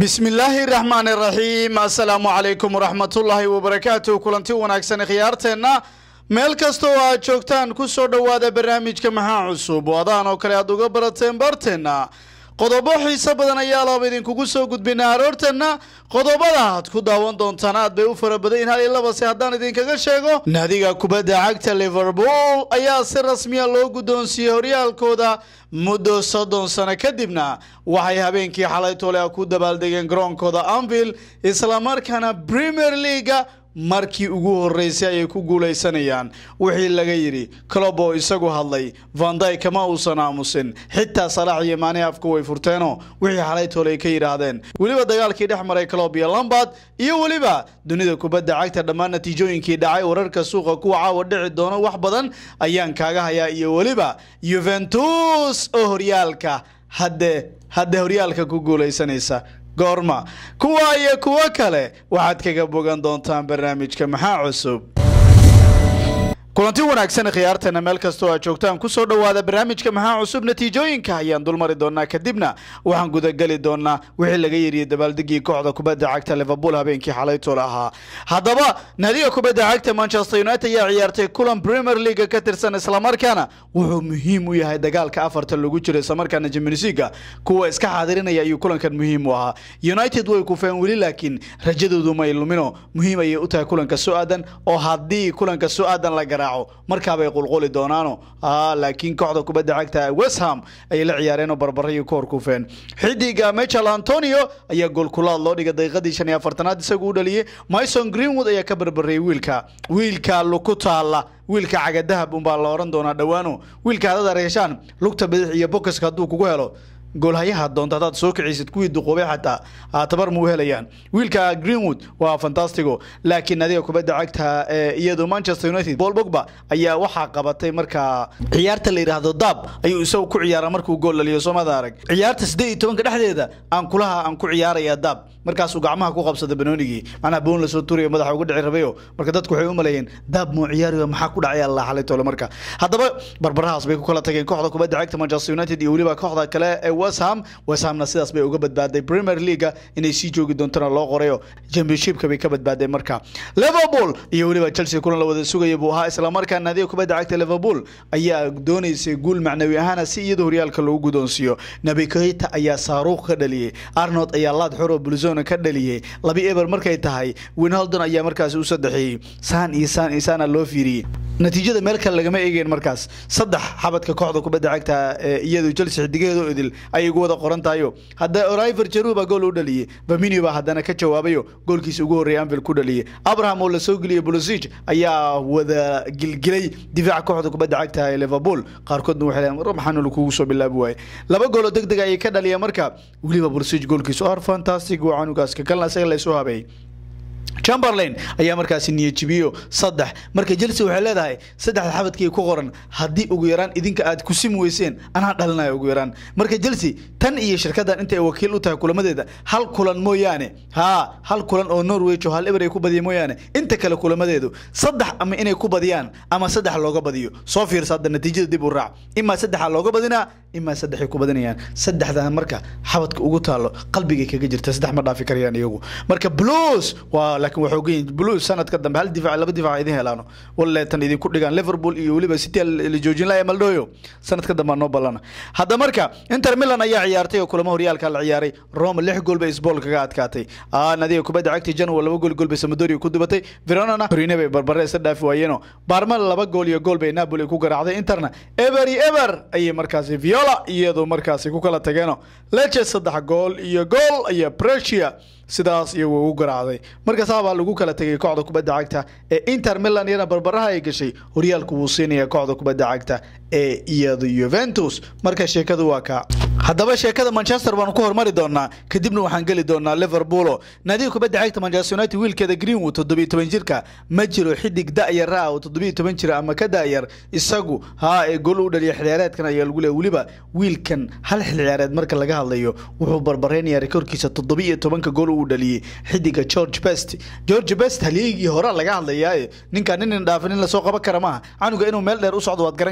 bismillaahi raxmaani raxiim assalaamu calaykum waraxmatullaahi wabarakaatu kulanti wanaagsan khiyaarteenna meel kasta oo aad joogtaan ku soo dhowaada barnaamijka maxaa cusub wadaan oo kale aad uga barateen barteenna qodobo xiiso badan ayaa laba idinkugu soo gudbinaa aroorteenna qodobada aad ku daawan doontaan aad bay u fara badan yihin hal iyo labase haddaan idinkaga sheego naadiga kubadda cagta liverpool ayaa si rasmiya loo guddoonsiiyey horyaalkooda muddo soddon sano kadibna waxay habeenkii xalay tole ku dabaaldegeen garoonkooda anvil islamarkaana premier leaga markii ugu horeysay ayay ku guulaysanayaan wixii laga yidhi clob oo isagu hadlay vanday kama uusan aamusin xitaa salaax iyo maani afka way furteenoo wixii xalay toole ay ka yidhaahdeen weliba dagaalkii dhex maray clob iyo lombard iyo weliba dunida kubadda cagta dhammaan natiijooyinkii dhacay wararka suuqa kuwa caawa dhici doono wax badan ayaan kaaga hayaa iyo weliba yuventus oo horyaalka hadde hadde horyaalka ku guulaysanaysa goorma kuwa iyo kuwo kale waxaad kaga bogan doontaan barnaamijka maxaa cusub kulanti wanaagsan khiyaarteena meel kastoo aad joogtaan kusoo dhowaada barnaamijka maxaa cusub natiijooyinka ayaan dulmari doonaa kadibna waxaan gudageli doonaa wixii laga yiriye dabaaldegii kooxda kubadda cagta liverpool habeenkii xalaytool ahaa haddaba naadiga kubadda cagta manchester united ayaa ciyaartay kulan premier leaga ka tirsan islamarkaana wuxuu muhiim u yahay dagaalka afarta lagu jiro islamarkaana jimnisiga kuwa iska xaadirinaya ayuu kulankan muhiim u ahaa united way kufeen weli laakiin rajadoodu may lumino muhiim ayay u tahay kulanka so-aadan oo haddii kulanka so-aadan la gara markaabay qulquli doonaano laakiin kooxda kubadda cagta westham ayay la ciyaareenoo barbarayo ka hor kufeen xidiga michel antonio ayaa goolkulaad loo dhigay daqiiqadii shan iyo afartanaad isagu u dhaliyey myson greenwood ayaa ka barbarayay wiilka wiilka luku taalla wiilka cagadahab unbaa la oran doonaa dhowaano wiilka hadad areeshaan lugta bidix iyo bokiska hadduu kugu helo goolhayaha doonta haddaad soo kiciysid kuwii duqoobay xataa tabar muu helayaan wiilka greenwood waa fantastigo laakiin nadiga kubadda cagta iyadu manchester united paul bogba ayaa waxaa qabatay markaa ciyaarta la yidhaahdo daab ayuu isagu ku ciyaara markuu gool dhaliyo soomada arag ciyaarta siddeed iyo tobanka dhexdeeda aan kulaha aan ku ciyaaraya daab markaasuu gacmaha ku qabsada banoonigii macnaha boon lasoo turiyo madaxa uga dhici rabayo marka dadku waxay u maleeyeen daab muu ciyaarayo maxaa ku dhacay allah xalay tole marka haddaba barbarahaas bay ku kala tageen kooxda kubadda cagta manchester united iyo weliba kooxda kale ee wesham weshamna sidaas bay uga badbaaday premier leaga inay sii joogi doontana loo qorayo championshipka bay ka badbaaday marka liverpool iyo weliba chelsea kulan la wada sugaya buu ahaa islamarkaa naadiga kubadda cagta liverpool ayaa doonaysay guul macnawi ahaana si iyada horyaalka loogu guddoonsiiyo nabi keita ayaa saaruuq ka dhaliyey arnold ayaa laad xoro bulzona ka dhaliyey labi eber markay tahay winaldon ayaa markaasi u saddexeeyey saan iyo saan iyo saana loo fiiriyey natiijada meel kale lagama eegeen markaas saddex xabadka kooxda kubadda cagta iyadu chelsea xidigaheedo idil ayay ugu wada qoran tahayo hadda oriver jaruba gool u dhaliyey baminio baa haddana ka jawaabayo goolkiisa ugu horreeyay anvil ku dhaliyey abraham oo lasoo geliyey bolosig ayaa wada gilgilay difaaca kooxda kubadda cagta ee liverpool qaarkoodna waxay leeyiin war maxaa nolo kugu soo bilaabi waaye laba gooloo deg deg ayay ka dhaliyeen marka weliba bolosig goolkiisa or fantastic waa canugaas ka kalna isaga laysoo habeeyey chamberlain ayaa markaasi niyajibiyo saddex marka chelsea waxay leedahay saddexda xabadkii ku qoran haddii ugu yaraan idinka aad ku simi weyseen anaa dhalinaya ugu yaraan marka chelsea tan iyo shirkadan intay wakiil u tahay kulamadeeda hal kulan mooyaane haa hal kulan oo norwich oo hal eber ay ku badiya mooyaane inta kale kulamadeedu saddex ama inay ku badiyaan ama saddex looga badiyo soo fiirsa hadda natiijada dib u raac imaa saddexa looga badinaa imaa saddexay ku badinayaan saddexdan marka xabadka ugu taalo qalbigay kaga jirta saddex ma dhaafi karayaan iyagu marka blues waa laakiin waxay ogan yihin blues sanadka dambe hal difaac laba difaac idin helaano walle tan idinku dhigaan liverpool iyo weliba city la joojin laaya maldhoyo sanadka dambe noo ballana hadda marka inter milan ayaa ciyaartay oo kulamo horyaalka la ciyaaray roma lix gool bay isbool kaga adkaatay nadiga kubadda cagta janwa laba gool gool bay samadoria ku dubatay veronana torine bay barbare isa dhaafi waayeeno barma laba gool iyo gool bay napoli ku garaacday interna eber iyo eber ayay markaasi viola iyadu markaasi ku kala tageeno leche saddex gool iyo gool iyo precia sidaas iyagu ugu garaacday marka saabaa lagu kala tegay kooxda kubadda cagta ee inter milan iyana barbaraha ay gashay horyaalku wuu siinaya kooxda kubadda cagta ee iyadu yuventus marka sheekadu waa kaa haddaba sheekada manchester baanu ku hormari doonaa kadibna waxaan geli doonaa liverpoolo naadiga kubadda cagta manchester united wiilkeeda greenwood toddobiyo toban jirka ma jiro xidig da-yar ah oo toddobiyo toban jira ama ka da-yar isagu haa ee gool u dhaliya xilciyaareedkan ayaa lagu leeya weliba wiilkan hal xilciyaareed marka laga hadlayo wuxuu barbareynayaa rekoorkiisa toddobiyo tobanka gool uu dhaliyey xidiga george best george best halyeygii hore laga hadlayaaye ninkaan nin dhaafin in lasoo qaban kara maaha canuga inuu meel dheer u socdo waad garan kartaa marka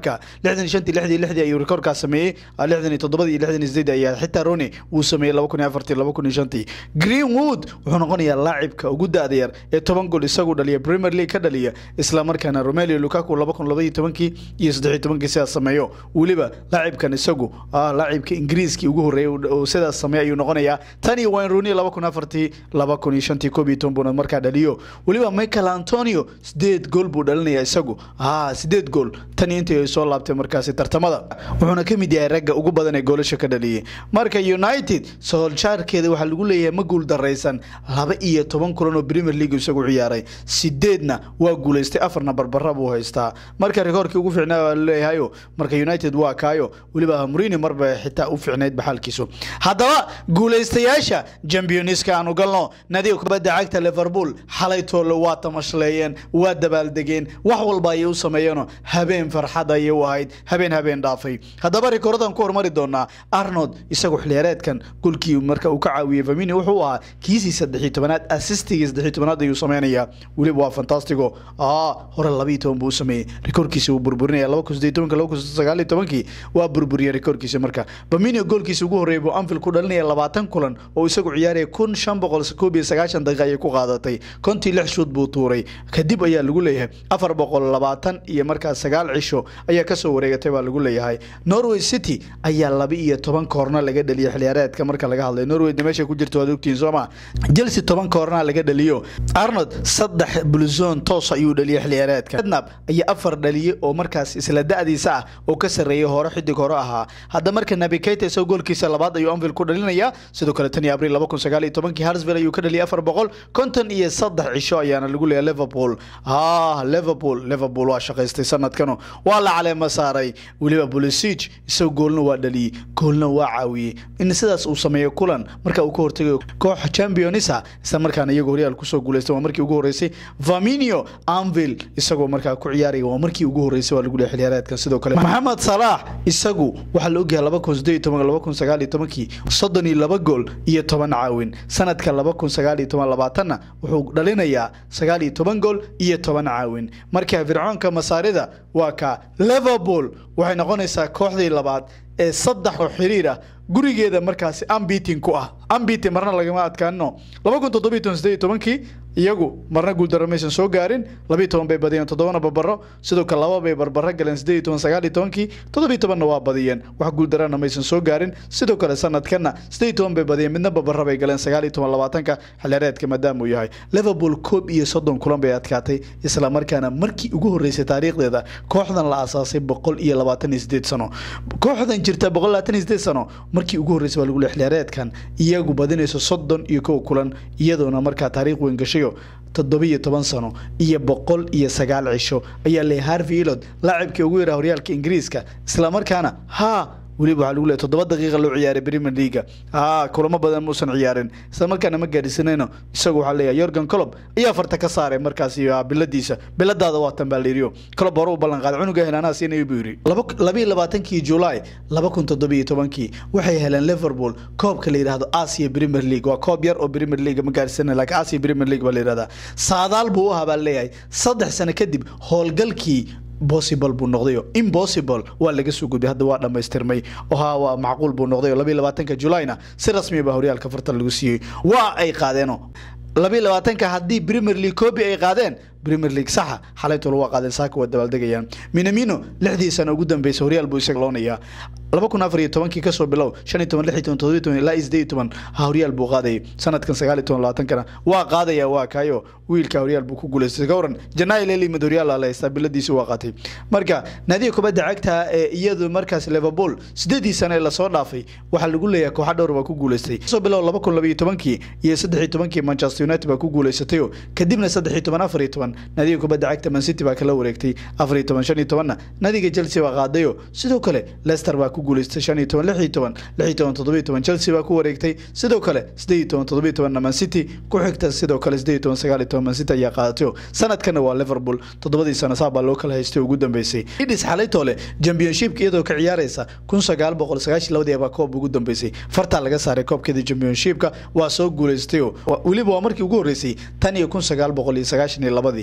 marka lixdan shantii lixdii lixdii ayuu rikoorkaas sameeyey lixdan iyo toddobadii iyo lixdan iyo sideed ayaa xitaa roni uu sameeyey laba kun iyo afartii laba kun iyo shantii greenwood wuxuu noqonayaa laacibka ugu da-da yar ee toban gool isagu dhaliya premier league ka dhaliya isla markaana romelio lukaku laba kun labaiyo tobankii iyo saddexiyo tobankii sidaas sameeyo weliba laacibkan isagu laacibka ingiriiskii ugu horreeyay sidaas sameeya ayuu noqonayaa tan iyo wayne rooney laba kun afartii laba kun iyo shantii koob iyo toban buuna markaa dhaliyo weliba michael antonio sideed gool buu dhalinaya isagu sideed gool tan iyo intii ay soo laabtay markaasi tartamada wuxuuna ka mid yahay ragga ugu badan ee goolasha ka dhaliyay marka united sooljaarkeeda waxaa lagu leeyahay ma guul daraysan laba iyo toban kulan oo premier league isagu ciyaaray sideedna waa guulaystay afarna barbara buu haystaa marka rikoorkii ugu fiicnaa waa laleeyahayo marka united waa kaayo weliba murini marba xitaa u fiicnayd baxaalkiisu haddaba guulaystayaasha championska aanu galno nadiga kubadda cagta liverpool xalay toole waa tamashleeyeen waa dabaaldegeen wax walba ayay u sameeyeenoo habeen farxad ayay u ahayd habeen habeen dhaafay haddaba rikoordan ku hormari doonaa arnold isagu xiliyaareedkan golkii marka uu ka caawiyey famini wuxuu ahaa kiisii saddexiy tobanaad assistigii saddexiy tobanaad ayuu sameynayaa weliba waa fantastigo hore labiiyo toban buu u sameeyey rikoorkiisa wuu burburinaya laba kun sideed tobanka laba kun sagaaliyo tobankii waa burburiyey rikoorkiisa marka famini goolkiisa ugu horreeyay buu anfield ku dhalinaya labaatan kulan oo isagu ciyaaraya kun shan boqol koob iyo sagaashan daqiiqa ayay ku qaadatay kontii lix shuud buu tuuray kadib ayaa lagu leeyahay afar boqol labaatan iyo markaas sagaal cisho ayaa kasoo wareegatay baa lagu leeyahay norway city ayaa laba iyo toban koorna laga dhaliyay xiliyaareedka marka laga hadlayo norwayna meesha ku jirta waad ogtihiin sooma chelsea toban koorna laga dhaliyo arnold saddex bulzon toos ayuu dhaliyay xiliyaareedka ednab ayaa afar dhaliyay oo markaas isla da-diisa ah oo ka sarreeyay hore xidig hore ahaa hadda marka nabi keita isagoo goolkiisa labaad ayuu anfield ku dhalinaya sidoo kale tan iyo abriil laba kun sagaal iyo tobankii harsville ayuu ka dhaliyay afar boqol konton iyo saddex cisho ayaana lagu leeyahay liverpool ah liverpool liverpool waa shaqaystay sanadkanu waa la caleema saaray weliba pulisic isagoo goolna waa dhaliyey goolna waa caawiyey in sidaas uu sameeyo kulan marka uu ka hortegayo kooxa championisa isla markaana iyagoo horyaal kusoo guuleystay waa markii ugu horreysay vaminio anvil isagoo markaa ku ciyaaraya waa markii ugu horreysay waa lagu leeyahay xiliyaareedkan sidoo kale maxamed salaax isagu waxaa la ogyahay laba kun sideed iyo toban laba kun sagaal iyo tobankii soddon iyo laba gool iyo toban caawin sanadka laba kun sagaal iyo toban labaatanna wuxuu dhalinayaa sagaal iyo toban gool iyo toban caawin marka fircoonka masaarida waa ka liverpool waxay noqonaysaa kooxdii labaad ee saddex oo xiriir ah gurigeeda markaasi ambiting ku ah ambiting marna lagama adkaanino laba kun toddobiyo toban sideed iyo tobankii iyagu marna guuldaro maysan soo gaarin labiiyo toban bay badiyeen toddobana barbaro sidoo kale laba bay barbaro galeen sideed iyo toban sagaal iyo tobankii toddobiyo tobanna waa badiyeen wax guuldarana maysan soo gaarin sidoo kale sanadkanna sideed iyo toban bay badiyeen midna barbaro bay galeen sagaal iyo toban labaatanka xilyareedka maadaama uu yahay liverpool koob iyo soddon kulan bay adkaatay isla markaana markii ugu horreysay taariikhdeeda kooxdan la asaasay boqol iyo labaatan iyo sideed sano kooxdan jirta boqol labaatan iyo sideed sano markii ugu horreysay baa lagu leeyahay xilyareedkan iyagu badinayso soddon iyo kow kulan iyadoona markaa taariikh weyn gashay toddobiyo toban sano iyo boqol iyo sagaal cisho ayaa leeyahay harvey ilod laacibkii ugu yaraa horyaalka ingiriiska islamarkaana haa weliba waxaa lagu leeyahy toddoba daqiiqa loo ciyaaray premier leaga haa kulamo badan muusan ciyaarin isla markaana ma gaadhisanayno isagu waxaa leeyahay yorgan colob ayaa farta ka saaray markaasi biladiisa biladaada waa tan baa layidhiyo colob hore u ballan qaaday cunuga helaanaa siinaya buu yidhi labiyo labaatankii julaay laba kun toddobiyo tobankii waxay heleen liverpool koobka la yidhaahdo asia premier league waa koob yar oo premier league ma gaadhisanay laakiin asia premier league baa la yidhahdaa saadaal buu u ahaa baa leeyahay saddex sano kadib howlgalkii possible buu noqdayo impossible waa laga soo gudbay hadda waa dhammaystirmay oo haa waa macquul buu noqdayo labiyo labaatanka julayna si rasmiya baa horyaalka fartan lagu siiyey waa ay qaadeeno labiyo labaatanka haddii premier league koobi ay qaadeen premier league saxa xalaytoola waa qaadeen saaka waa dabaaldegayaan minamino lixdii sano ugu dambeysay horyaal buu isaga loonayaa laba kun afar iyo tobankii kasoo bilow shan iyo toban lix iyo toban toddobiyo toban ilaa sideed iyo toban horyaal buu qaadayay sanadkan sagaal iyo toban labaatankana waa qaadaya waa kaayo wiilka horyaal buu ku guuleystay ka waran janaayo lelimad horyaal la haystaa biladiisi waa qaatay marka naadiga kubadda cagta ee iyadu markaas liverpool sideedii sano ee lasoo dhaafay waxaa lagu leeyahay kooxa dhowr baa ku guuleystay kasoo bilow laba kun labaiyo tobankii iyo saddex iyo tobankii manchester united baa ku guuleysatayo kadibna saddex iyo toban afar iyo toban naadiga kubadda cagta man city baa kala wareegtay afar iyo toban shan iyo tobanna naadiga chelsea baa qaadayo sidoo kale leicester baa ku guuleystay shan iyo toban lix iyo toban lix iyo toban toddoba iyo toban chelsea baa ku wareegtay sidoo kale siddeed iyo toban toddoba iyo tobanna man city ku xigta sidoo kale siddeed iyo toban sagaal iyo toban man city ayaa qaadatayo sanadkana waa liverpool toddobadii sano saa baa loo kala haystay ugu dambeysay idis xalaytoole championshipka iyadoo ka ciyaaraysa kun sagaal boqol sagaashan labadii baa koob ugu dambeysay fartaa laga saaray koobkeeda championshipka waa soo guuleystay weliba waa markii ugu horreysay tan iyo kun sagaal boqol iyo sagaashan iyo labadii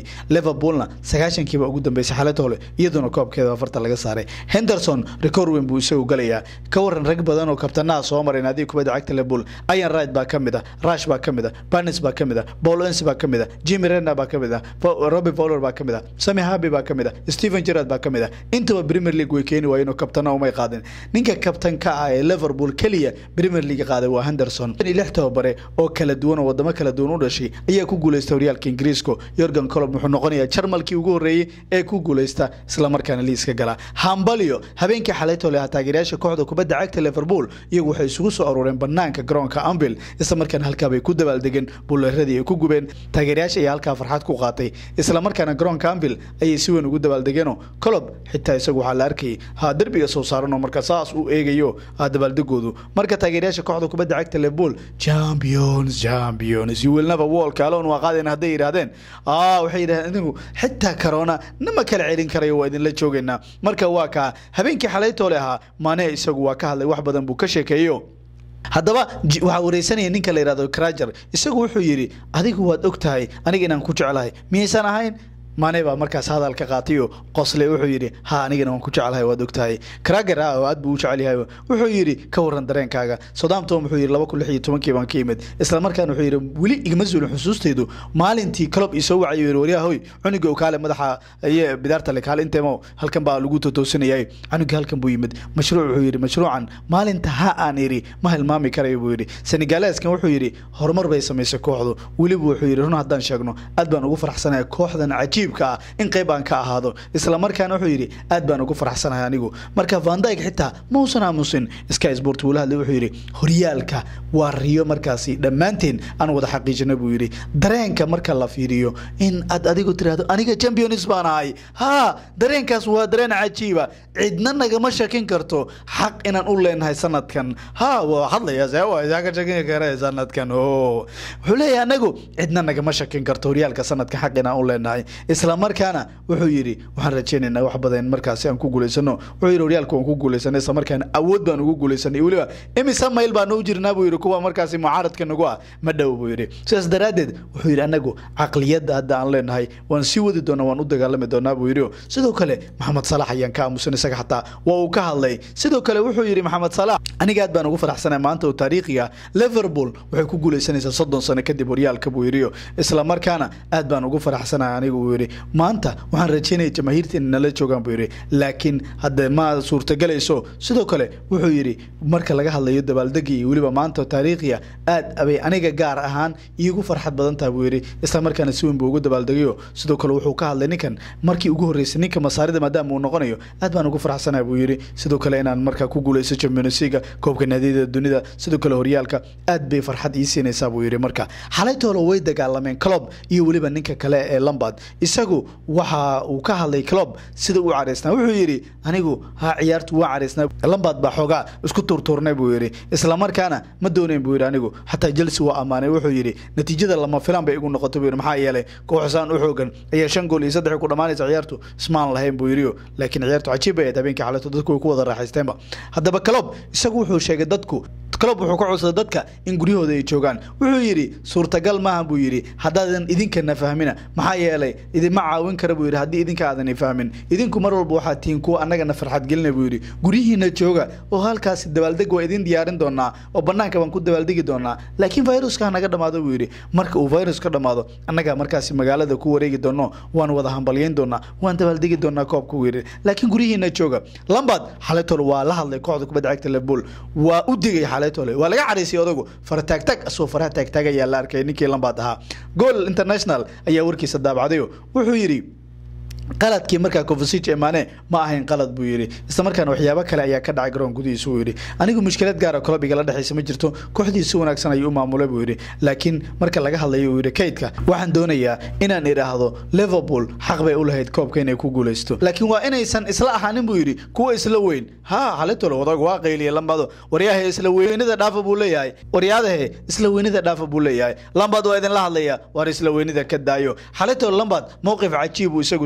waayey liverpoolna sagaashankiiba ugu dambeysay xalada hole iyaduna koobkeeda afarta laga saaray henderson record weyn buu isagu galayaa ka waran rag badan oo kabtanaha soo maray naadiga kubadda cagta liverpool ian wright baa ka mid ah rush baa ka mid ah barnes baa ka mid ah paul ens baa ka mid ah jimmy renner baa ka mid ah robbie fowler baa ka mid ah sami habi baa ka mid ah stephen gerrard baa ka mid ah intaba premier league way keeni waayeen oo kabtana umay qaadin ninka kabtanka ah ee liverpool keliya premier league qaaday waa henderson lix tababare oo kala duwan oo wadamo kala duwan u dhashay ayaa ku guuleystay horyaalka ingiriiska yorgan colob wuxuu noqonayaa jarmalkii ugu horreeyey ee ku guuleysta islamarkaana liiska gala hambalyo habeenkii xalaytole ah taageerayaasha kooxda kubadda cagta liverpool iyagu waxay isugu soo aruureen banaanka garoonka anvil islamarkaana halkaa bay ku dabaaldegeen buleeradii ay ku gubeen taageerayaasha ayaa halkaa farxad ku qaatay islamarkaana garoonka anvil ayay si weyn ugu dabaaldegeenoo colob xitaa isagu waxaa la arkayay ha derbiga soo saaranoo marka saas uu eegayo ha dabaaldegoodu marka taageerayaasha kooxda kubadda cagta liverpool champions champions you will never walk alone waa qaadeen hadday yidhaahdeen ah waxay yidhahdeen anigu xitaa corona nama kala celin karayo waa idinla joogaynaa marka waa kaa habeenkii xalaytoole ahaa maane isagu waa ka hadlay wax badan buu ka sheekeeyo haddaba waxaa wareysanaya ninka la yidhahdo krajer isagu wuxuu yidhi adigu waad og tahay aniga inaan ku jeclahay miyaysan ahayn maane baa markaas hadal ka qaatayo qosle wuxuu yidhi ha anigana waan ku jeclahay waad ogtahay krager ah oo aad buu u jecel yahay wuxuu yidhi ka waran dareenkaaga southampton wuxuu yidhi laba kun lix iyo tobankii baan ka imid islamarkaana wuxuu yidhi weli igama zuulin xusuustaydu maalintii club isoo wacayo yidhi waryaha hoy cunuga oo kaale madaxa iyo bidaarta le kaale inteemo halkan baa lagu totoosinayay cunuga halkan buu yimid mashruuc wuxuu yidhi mashruucan maalinta ha aan idhi ma hilmaami karayo buu yidhi senegaleeskan wuxuu yidhi horumar bay samaysay kooxdu weliba wuxuu yidhi run haddaan sheegno aad baan ugu farxsanahay kooxdan cajiib ah in qayb aan ka ahaado islamarkaana wuxuu yidhi aad baan ugu faraxsanahay anigu marka vandyg xitaa mausan aamusin sky sport wuu la hadlay wuxuu yidhi horyaalka waa riyo markaasi dhammaanteen aan wada xaqiijina buu yidhi dareenka marka la fiiriyo in aad adigu tiraahdo aniga champions baan ahay ha dareenkaas waa dareen cajiiba cidna nagama shakin karto xaq inaan u leenahay sanadkan ha waa hadlaya see waa isaa ka shakin kara sanadkan o wuxuu leeyahay anagu cidna nagama shakin karto horyaalka sanadka xaq inaan u leenahay islamarkaana wuxuu yidhi waxaan rajaynaynaa wax badan markaasi aan ku guulaysano wuxuu yidhi horyaalka waan ku guulaysanay islamarkaana awood baan ugu guulaysanay weliba imisa mayl baan u jirnaa buu yidhi kuwa markaasi mucaaradka nagu ah ma dhow buu yidhi sidaas daraaddeed wuxuu yidhi anagu caqliyadda hadda aan leenahay waan sii wadi doonaa waan u dagaalami doonaa buu yidhi sidoo kale maxamed salax ayaan ka aamusan isaga xataa waa uu ka hadlay sidoo kale wuxuu yidhi maxamed salax aniga aad baan ugu faraxsanay maanta oo taariikhiga liverpool waxay ku guulaysanaysaa soddon sano kadib horyaalka buu yidhi islamarkaana aad baan ugu faraxsanahay anigu uu yidhi maanta waxaan rajaynaya jamaahiirta inay nala joogaan buu yidhi laakiin hadde ma suurtagelayso sidoo kale wuxuu yidhi marka laga hadlayo dabaaldegii iyo weliba maanta taariikhiya aad abay aniga gaar ahaan iigu farxad badan tahay buu yidhi islamarkaana si weyn buu ugu dabaaldegayo sidoo kale wuxuu ka hadlay ninkan markii ugu horreysay ninka masaarida maadaama uu noqonayo aad baan ugu faraxsanahay buu yidhi sidoo kale inaan markaa ku guulaysto champions league koobka naadiyada dunida sidoo kale horyaalka aad bay farxad ii siinaysaa buu yidhi marka xalaytoolo way dagaalameen club iyo weliba ninka kale ee lambard isagu waxa uu ka hadlay club sida uu caraysnaa wuxuu yidhi anigu ha ciyaartu waa caraysnaa lambard baa xoogaa isku turturnay buu yidhi islamarkaana ma doonayn buu yidhi anigu xataa chelsea waa ammaanay wuxuu yidhi natiijada lama filan bay igu noqotay buu yidhi maxaa yeelay kooxsaan u xoogan ayaa shan gool iyo saddex ku dhammaanaysa ciyaartu ismaan lahayn buu yidhi laakiin ciyaartu cajiib bay ahayd habeenkii xalayto dadku way ku wada raaxaysteenba haddaba club isagu wuxuu sheegay dadku club wuxuu ka codsaday dadka in guryahooda ay joogaan wuxuu yidhi suurtagal maaha buu yidhi haddaadan idinkana fahmina maxaa yeelay idinma caawin kara buu yidhi haddii idinka aadan fahmin idinku mar walba waxaad tihiin kuwa annagana farxad gelina buu yidhi guryihiina jooga oo halkaasi dabaaldeg waa idin diyaarin doonaa oo banaanka baan ku dabaaldegi doonaa laakiin viruska hanaga dhamaado buu yidhi marka uu virus ka dhamaado annaga markaasi magaalada ku wareegi doono waan wada hambalyayn doonaa waan dabaaldegi doonaa koobka buu yidhi laakiin guryihiina jooga lambard xalaytol waa la hadlay kooxda kubadda cagta liverpool waa u digay xalaytole waa laga caraysay odagu farataagtag asoo faraha taagtaag ayaa la arkay ninkii lambard ahaa goal international ayaa warkiisa daabacdayo wuxuu yidhi qaladkii markaa covasig emaane ma ahayn qalad buu yidhi isla markaana waxyaabo kale ayaa ka dhacay garoon gudihiisa uu yidhi anigu mushkilad gaara club igala dhexaysa ma jirto kooxdii si wanaagsan ayuu u maamulay buu yidhi laakiin marka laga hadlayo uu yidhi kaydka waxaan doonayaa inaan idhaahdo liverpool xaq bay u lahayd koobka inay ku guulaysto laakiin waa inaysan isla ahaanin buu yidhi kuwa isla weyn ha xalitolo wadag waa qayliya lambado waryahe isla weynida dhaafa buu leeyahay waryaadahe isla weynida dhaafa buu leeyahay lambad waa idinla hadlaya waar isla weynida ka daayo xalitolo lambad mowqif cajiib uu isagu sameeyey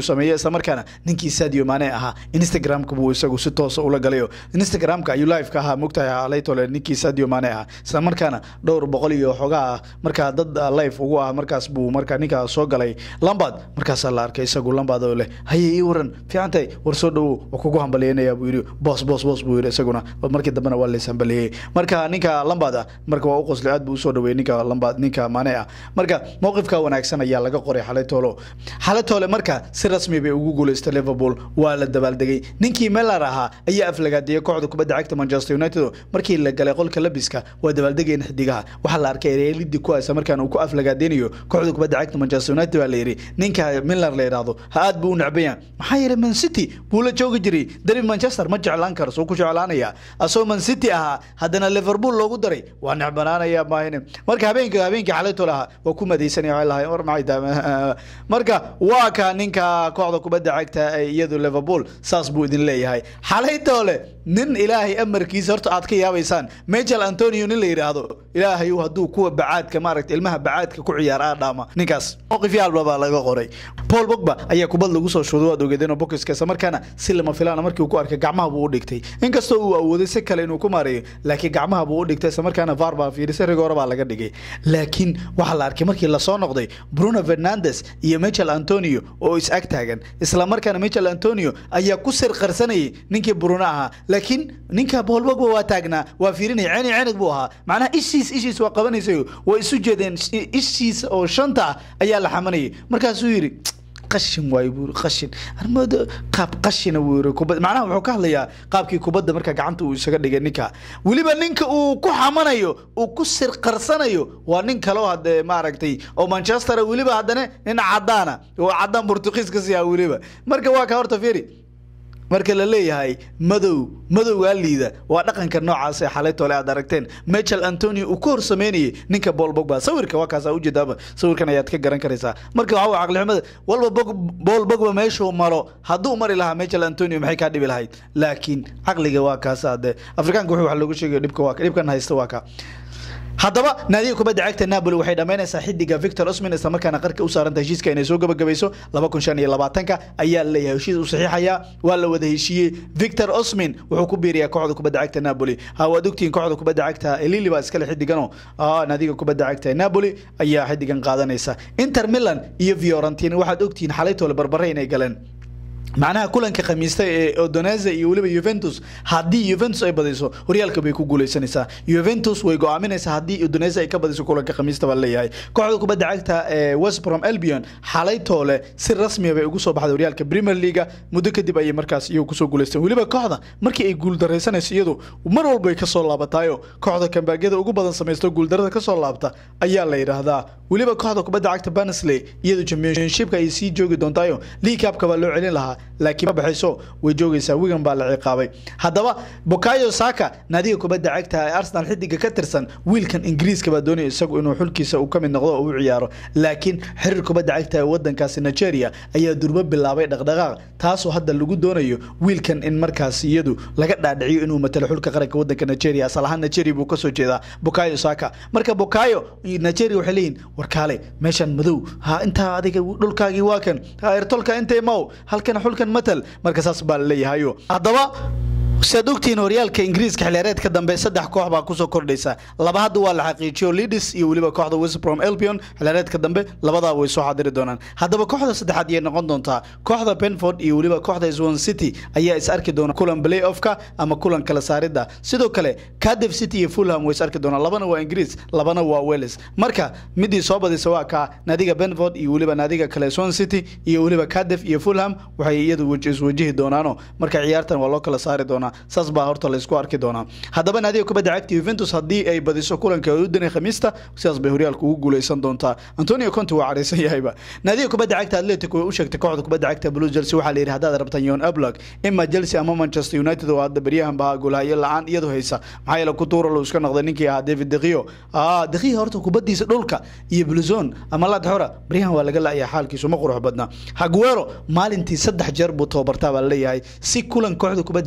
isla markaana ninkii sadio maane ahaa instagramka buu isagu si toosa ula galayo instagramka ayuu liveka ahaa mogtahay alaytole ninkii sadio maane ahaa isla markaana dhowr boqol iyo xogaa markaa dad live ugu ah markaas buu markaa ninkaa soo galay lambad markaasaa la arkay isagu lambad oo leh haye ii waran fiicantahay war soo dhowow waa kugu hambalyeynaya buu yidhi boos boos boos buu yidhi isaguna markii dambena waa lays hambalyeeyey marka ninka lambad ah marka waa u qoslay aad buu usoo dhaweeyey ninka lambad ninka maane ah marka mowqifka wanaagsan ayaa laga qoray xalay toolo xalay toole marka si rasmi bay ugu guuleystay liverpool waa la dabaaldegay ninkii melar ahaa ayaa aflagaadiyey kooxda kubadda cagta manchester united markii la galay qolka labiska waa dabaaldegeen xidigaha waxaa la arkay reelidii ku haysa markaan uu ku aflagaadeynayo kooxda kubadda cagta manchester united baa la yidhi ninka miller la yidhaahdo ha aad buu u necbaya maxaa yeelay man city buu la joogi jiray derby manchester ma jeclaan karo soo ku jeclaanaya asagoo man city ahaa haddana liverpool loogu daray waa necbanaanaya maahine marka habeenka habeenkii xalay toole ahaa waa ku madaysanaya waxay lahayn war maxay tahay marka waa ka ninka kooxda kubadda cagta ee iyadu liverpool saas buu idin leeyahay xalay toole nin ilaahay amarkiisa horta aad ka yaabaysaan michael antonio nin la yidhaahdo ilaahay hadduu kuwa bacaadka maaragta ilmaha bacaadka ku ciyaar aa dhaama ninkaas mowqifyaalba baa laga qoray paul bogba ayaa kubad lagu soo shuuday waad ogeedeen oo bokiska isla markaana si lama filaana markii uu ku arkay gacmaha buu u dhigtay inkastoo uu awooday si kale inuu ku maareeyo laakiin gacmaha buu u dhigtay isla markaana var baa fiirisay rigoore baa laga dhigay laakiin waxaa la arkay markii lasoo noqday bruno fernandes iyo michael antonio oo is ag taagan isla markaana michael antonio ayaa ku sir qarsanayay ninkii bruno ahaa laakiin ninka paul bogba waa taagnaa waa fiirinaya ceeni cenig buu ahaa macnaha ishiis ishiis waa qabanaysayo waa isu jeedeen ishiisa oo shanta ah ayaa la xamanayay markaasuu yidhi qashin waay buu qashin armoodo qaab qashina buu yiri kubad macnaha wuxuu ka hadlayaa qaabkii kubadda marka gacanta uu isaga dhigay ninka weliba ninka uu ku xamanayo uu ku sir qarsanayo waa nin kaloo hadee maaragtay oo manchester weliba haddana nin cadaana oo cadaan portugiis ka siyaa weliba marka waa ka horta fiiri marka la leeyahay madow madowgaa liida waa dhaqanka noocaas ee xalay tole aad aragteen michael antonio uu ku hor sameynayay ninka bool bogba sawirka waa kaasa ujeedaaba sawirkan ayaad ka garan karaysaa marka waxaa caqlixumada walba bool bogba meeshuu maro hadduu mari lahaa michael antonio maxay kaa dhibi lahayd laakiin caqliga waa kaasa dee afrikaanka wuxuu wax loogu sheegay dhibka waa dhibkan haysta waa ka haddaba naadiga kubadda cagta napoli waxay dhammaynaysaa xidiga victor osmin isla markaana qarka u saaranta heshiiska inay soo gabagabayso laba kun shan iyo labaatanka ayaa leeyahay heshiis u saxiixaya waa la wada heshiiyey victor osmin wuxuu ku biiriyaa kooxda kubadda cagta napoli ha waad ogtihiin kooxda kubadda cagta lili baa iskale xidigano naadiga kubadda cagta napoli ayaa xidigan qaadanaysa inter milan iyo fiorentina waxaad ogtihiin xalaytoole barbare inay galeen macnaha kulanka khamiista ee odonese iyo weliba juventus haddii juventus ay badiso horyaalka bay ku guuleysanaysaa juventus way go-aaminaysaa haddii odonese ay ka badiso kulanka khamiista baa leeyahay kooxda kubadda cagta ee westbrom albion xalay toole si rasmiya bay ugu soo baxday horyaalka premier leaga muddo kadib ayay markaas iyagu kusoo guuleysteen weliba kooxda markii ay guuldaraysanayso iyadu mar walba ay kasoo laabataayo kooxda kambaagyada ugu badan samaysto guuldarada kasoo laabta ayaa la yidhaahdaa weliba kooxda kubadda cagta bansley iyadu championshipka ay sii joogi doontaayo league cupka baa loo celin lahaa laakiin ma baxayso way joogaysaa wigan baa la ciqaabay haddaba bokayo saka naadiga kubadda cagta ee arsenal xidiga ka tirsan wiilkan ingiriiska baa doonaya isagu inuu xulkiisa uu ka mid noqdo oo u ciyaaro laakiin xiriir kubadda cagta ee wadankaasi nigeria ayaa durbo bilaabay dhaqdhaqaaq taasoo hadda lagu doonayo wiilkan in markaas iyadu laga dhaadhiciyo inuu matalo xulka qaranka wadanka nigeria asal ahaan nigeria buu kasoo jeedaa bokayo saka marka bokayo nigeria waxay leeyihin warkaale meeshan madow ha intaa adiga dhulkaagii waa kan ha ertolka intay maw halkan xulkan matal marka saas baa la leeyahayo haddaba siaad ogtihiin horyaalka ingiriiska xiliyaareedka dambe saddex koox baa kusoo kordhaysa laba hadda waa la xaqiijiyo lidis iyo weliba kooxda westbrom albion xiliyaareedka dambe labadaa way soo xadiri doonaan haddaba kooxda saddexaad ayay noqon doontaa kooxda benford iyo weliba kooxda swan city ayaa is arki doona kulan play offka ama kulan kala saaridda sidoo kale cardiff city iyo fulham way is arki doonaan labana waa ingiriis labana waa wales marka midii soo badisa waa kaa naadiga benford iyo weliba naadiga kale swan city iyo weliba cardiff iyo fulham waxay iyadu iswajihi doonaano marka ciyaartan waa loo kala saari doonaa saas baa horta laysku arki doonaa haddaba naadiga kubadda cagta juventus haddii ay badiso kulanka udani khamiista sidaas bay horyaalka ugu guuleysan doontaa antonio conte waa careysan yahayba naadiga kubadda cagta atletico way u sheegtay kooxda kubadda cagta blue chelsea waxaa la yidhi haddaad rabtaan yon ablak ima chelsea ama manchester united oo hadda beryahan baa goolhayo la-aan iyadu haysa maxaa yeele kutuura loo iska noqday ninkii ahaa david dekiyo dekiyo horta kubadiisa dhulka iyo bluzon ama ladxora beryahan waa laga la-aya xaalkiisu ma qurux badna haguero maalintii saddex jeer buu tababartaa baa laleeyahay si kulan kooxda kubadda cagta real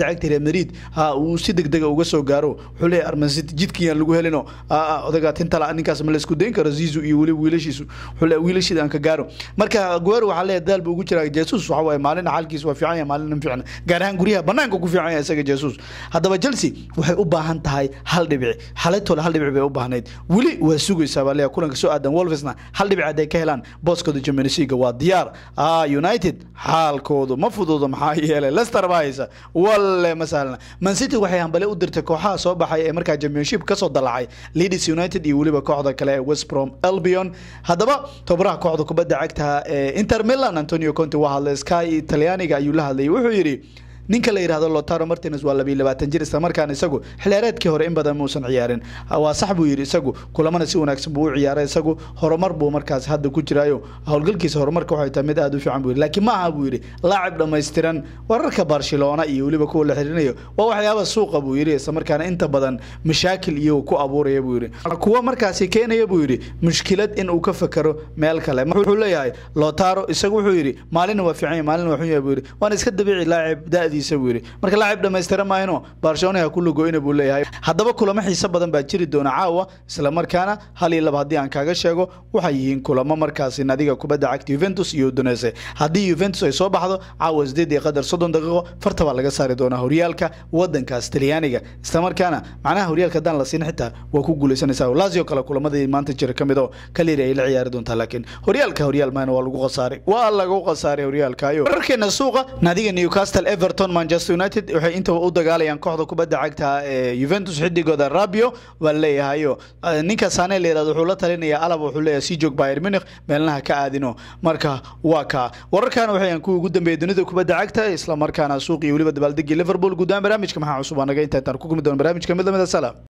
madrid ha uu si degdega uga soo gaaro wuxuu leeyahay arman city jidkiyaan lagu helino odaga tintala ninkaas ma la isku dayn karo zizu iyo weliba wiilashiisu wuxuu leeyahay wiilashida aan ka gaaro marka aguero waxaa leeyahay daal buu ugu jiraa jesus waxa waaye maalina xaalkiis waa fiican yahay maalina fiican gaar ahaan guryaha banaanka ku fiican yahay isaga jesus haddaba chelsea waxay u baahan tahay hal dhibici xalaytooda hal dhibici bay u baahnayd weli waa sugaysaa baa leeyahay kulanka soo aadan wolvesna hal dhibici hadday ka helaan booskooda champions league waa diyaar ah united xaalkoodu ma fududo maxaa yeelay leicester baa haysa walle ma sahlana man city waxay hambale u dirtay kooxaha soo baxay ee markaa championship kasoo dalacay leeds united iyo weliba kooxda kale ee west brom albion haddaba tobaraha kooxda kubadda cagta ee inter milan antonio conte waa hadlay sky talyaaniga ayuu la hadlayay wuxuu yidhi ninka la yidhahdo lotaro martines waa labiyo labaatan jir isla markaana isagu xilheereedkii hore in badan muusan ciyaarin waa sax buu yidhi isagu kulamana si wanaagsan buu u ciyaaray isagu horumar buu markaas hadda ku jiraayo howlgalkiisa horumarka waxay tahay mid aada u fiican buu yidhi laakiin ma aha buu yidhi laacib dhammaystiran wararka barcelona iyo weliba kuwa la xiriirinayo waa waxyaaba suuqa buu yidhi isla markaana inta badan mashaakil iyagu ku abuuraya buu yidhi kuwa markaasi keenaya buu yidhi mushkilad in uu ka fakero meel kale wuxuu leeyahay lotaro isagu wuxuu yidhi maalina waa fiican yahay maalina waa xun yahay buu yidhi waana iska dabiici laacib da'dii buu yidhi marka laacib dhammaystira maayno barcelona ha ku lugoyna buu leeyahay haddaba kulamo xiiso badan baa jiri doona caawa isla markaana hal iyo laba haddii aan kaaga sheego waxay yihiin kulamo markaasi nadiga kubadda cagta Juventus iyo Udinese haddii Juventus ay soo baxdo caawa sideed iyo qadar soddon daqiiqo farta baa laga saari doonaa horyaalka wadankaas Talyaaniga isla markaana macnaha horyaalka haddaan la siin xitaa waa ku guuleysanaysaa Lazio kale kulamadii maanta jira ka mid oo kaliya ay la ciyaari doontaa laakiin horyaalka horyaal maana waa lagu khasaaray waa lagu khasaaray horyaalka ayo wararkeena suuqa nadiga Newcastle Everton Manchester United waxay inta u dagaalayaan kooxda kubadda cagta ee Juventus xidigooda Rabiot waa leeyahayo ninka Sane leeyahay wuxuu la talinayaa alab wuxuu leeyahay si joog Bayern Munich meelnaha ka aadino marka waa ka wararkan waxay aan ku ugu dambeeyay dunida kubadda cagta isla markaana suuq iyo waliba dabaaldegii Liverpool guudaan barnaamijka maxaa cusub anaga inta aan ku kulmi doono barnaamijka mid lamida salaam